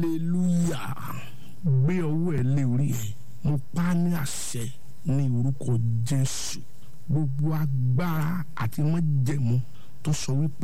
hallelujah gbé ọwọ́ ẹ lé orí ẹ mo pa á ní àṣẹ ní orúkọ jésù gbogbo agbára àti májẹ̀mú tó sọ wípé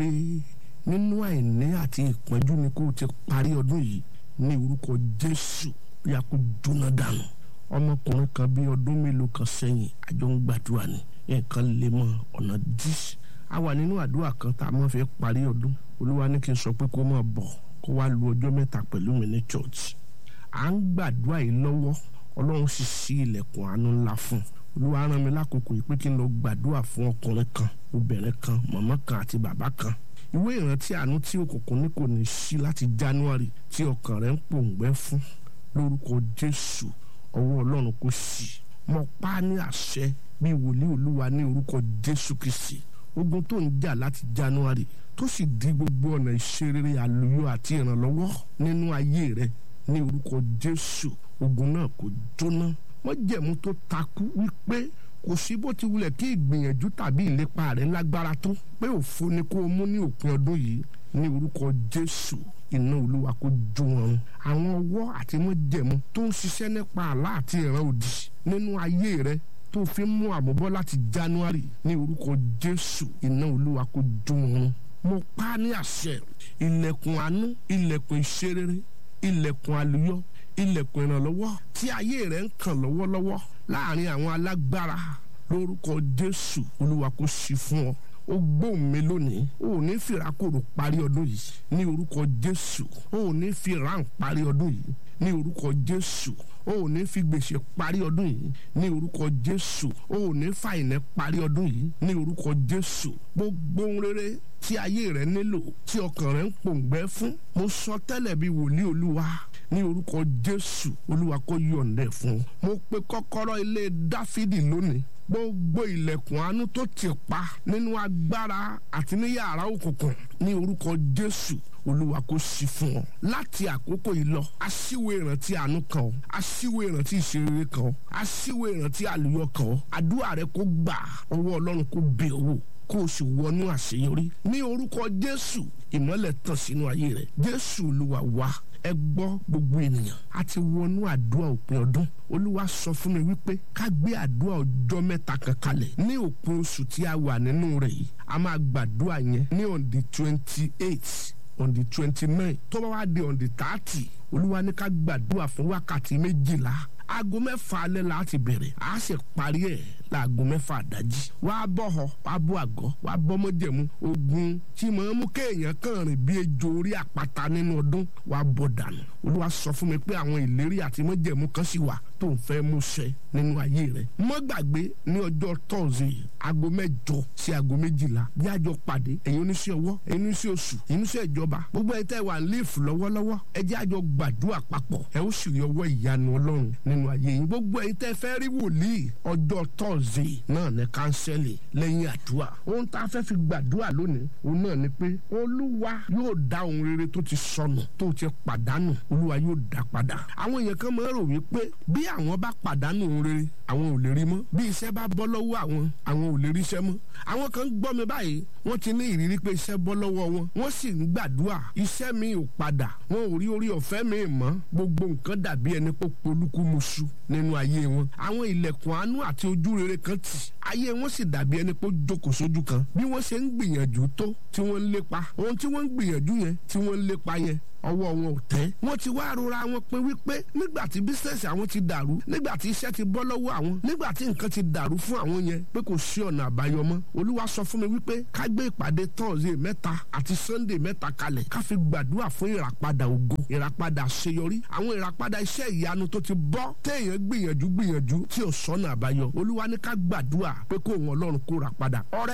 nínú àìní àti ìpọ́njú ni kó o ti parí ọdún yìí ní orúkọ jésù ya kó jóná dànù ọmọkùnrin kan bí ọdún mélòó kan sẹ́yìn àjọ ń gbàdúrà ní nǹkan lè mọ ọ̀nà dí a wà nínú àdúrà kan tá a máa fẹ́ parí ọdún olúwa ní kí n sọ pé kó máa bọ̀ kó wá lu ọjọ́ mẹ́ta pẹ̀lú mi ní church à ń gbàdúrà yìí lọ́wọ́ ọlọ́run sì ṣí ilẹ̀kùn àánú ńlá fún un olúwa rán mi lákòókò yìí pé kí n lọ gbàdúrà fún ọkùnrin kan obìnrin kan màmá kan àti bàbá kan ìwé ìrántí àánú tí òkùnkùn ní kò ní sí láti january tí ọkàn rẹ̀ ń pòǹgbẹ́ fún lórúkọ jésù ọwọ́ ọlọ́run kò sí mo pa á ní àṣẹ bí wòlíì olúwa ní orúkọ jésù kìsì ogun tó ń jà láti january tó sì di gbogbo ọ̀nà ìṣerere àlùyọ àti ìrànlọ́wọ́ nínú ayé rẹ ní orúkọ jésù ogun náà kò jóná májẹ̀mú tó takú wípé kò sí bó ti wulẹ̀ kí ìgbìyànjú tàbí ìlépa rẹ̀ lágbára tó pé òfo ni kó o mú ní òpin ọdún yìí ní orúkọ jésù iná olúwa kó jó wọn àwọn ọwọ́ àti májẹ̀mú tó ń ṣiṣẹ́ nípa àlá àti ìran òdì nínú ayé rẹ tó fi ń mú àmúbọ́ láti january ní orúkọ jésù iná olúwa kó jó wọn mo pa á ní àṣẹ ilẹ̀kùn àánú ilẹ̀kùn ìṣerere ilẹ̀kùn àlùyọ ilẹ̀kùn ìrànlọ́wọ́ tí ayé rẹ̀ ń kàn lọ́wọ́lọ́wọ́ láàrin àwọn alágbára lórúkọ jésù olúwa kó ṣí fún ọ ó gbóhùn mi lónìí ó ní fìràkòrò parí ọdún yìí ní orúkọ jésù ó ní fìràn parí ọdún yìí ní orúkọ jésù ó ní fi gbèsè parí ọdún yìí ní orúkọ jésù ó ní fàìnẹ parí ọdún yìí ní orúkọ jésù gbogbo ohun rere tí ayé rẹ nílò tí ọkàn rẹ ń pòǹgbẹ fún mo sọ tẹ́lẹ̀ bí wòlíì olúwa ní orúkọ jésù olúwa kó yọ̀ǹdẹ̀ fún mo pe kọ́kọ́rọ́ ilé dáfídì lónìí gbogbo ilẹ̀kùn àánú tó ti pa nínú agbára àti ní yàrá òkùnkùn ní orúkọ jésù olúwa kó ṣí fún ọ láti àkókò yìí lọ aṣíwò ìrántí àánú kan ọ aṣíwò ìrántí ìṣeré kan ọ aṣíwò ìrántí àlùyọ kan ọ àdúrà rẹ kó gbà ọwọ́ ọlọ́run kó bẹ̀ ọ́ kó o sì wọnú àṣeyọrí ní orúkọ jésù ìmọ́lẹ̀ tàn sínú ayé rẹ jésù olúwa wá ẹ gbọ́ gbogbo ènìyàn a ti wọnú àdúrà òpin ọdún olúwa sọ fún mi wípé ká gbé àdúrà ọjọ́ mẹ́ta kan kalẹ̀ ní òpin oṣù tí a wà nínú rẹ̀ yìí a máa gbàdúrà yẹn ní on the twenty eight on the twenty nine tó bá wá di on the thirty olúwa ní ká gbàdúrà fún wákàtí méjìlá aago mẹ́fà alẹ́ la ti bẹ̀rẹ̀ a sì parí ẹ̀ láago mẹ́fà àdájí wàá bọ̀ họ wàá bọ̀ àgọ́ wàá bọ́ mọ́jẹ̀mú ogun tí màá mú kéèyàn kàn rìn bí ejò orí àpáta nínú ọdún wàá bọ̀ dànù olúwa sọ fún mi pé àwọn ìlérí àti mọ́jẹ̀mú kan sì wà tó ń fẹ́ mú ṣẹ nínú ayé rẹ̀ mọ́ gbàgbé ní ọjọ́ tọ́sí aago mẹ́jọ sí aago méjìlá bí àjọ pàdé ẹ̀yin oníṣẹ́ ọwọ́ ẹ̀yin oníṣẹ́ oṣù ẹ̀yin oníṣẹ́ ìjọba gbogbo ẹ̀ tẹ́ wà líìfù lọ́wọ́lọ́wọ́ ẹ jẹ́ àjọ gbàdúrà papọ̀ ẹ ó sì rí ọwọ́ ìyanu ọlọ́run nínú ayé yín gbogbo ẹ̀yin tẹ́ fẹ́ rí wòlíì ọjọ́ tọ́sí náà ní kánsẹ́lì lẹ́yìn àdúrà ohun tá a fẹ́ fi gbàdúrà lónìí òun náà ni pé olúwa yóò dá ohun rere tó ti sọnù tó ti pàdánù olúwa yóò dá padà àwọn èèyàn kan máa ń rò wípé bí àwọn bá pàdánù ohun rere àwọn ò lè rí mọ́ bí iṣẹ́ bá bọ́ lọ́wọ́ àwọn àwọn ò lè rí iṣẹ́ mọ́ àwọn kan gbọ́ mi báyìí wọ́n ti ní ìrírí pé iṣẹ́ bọ́ lọ́wọ́ wọn wọ́n sì ń gbàdúrà iṣẹ́ mi ò padà wọn ò rí orí ọ̀fẹ́ mi mọ́ gbogbo nǹkan dàbí ẹni pé polúkúmuṣu nínú ayé wọn àwọn ilẹ̀kùn àánú àti ojú rere kan tì ayé wọn sì dàbí ẹni pé ó jókòó sójú kan bí wọ́n ṣe ń gbìyànjú tó tí wọ́n ń lépa ohun tí wọ́n ń gbìyànjú yẹn tí wọ́n ń lépa yẹn ọwọ́ wọn ò tẹ́. wọ́n ti wá rora wọn pé wípé nígbà tí bísíǹsì àwọn ti dàrú nígbà tí iṣẹ́ ti bọ́ lọ́wọ́ àwọn nígbà tí nǹkan ti dàrú fún àwọn yẹn pé kò sí ọ̀nà àbáyọ mọ́. olúwa sọ fún mi wípé ká gbé ìpàdé tọ́ọ̀sì mẹ́ta àti sannde mẹ́ta kalẹ̀ ká fi gbàdúrà fún ìràpadà ògo ìràpadà àṣeyọrí àwọn ìràpadà iṣẹ́ ìyanu tó ti bọ́ téèyàn gbìyànjú gbìyànjú tí ò sọ́nà àbáyọ olúwa ní ká gbàdúrà pé kó òun ọlọ́run kó rà padà ọrẹ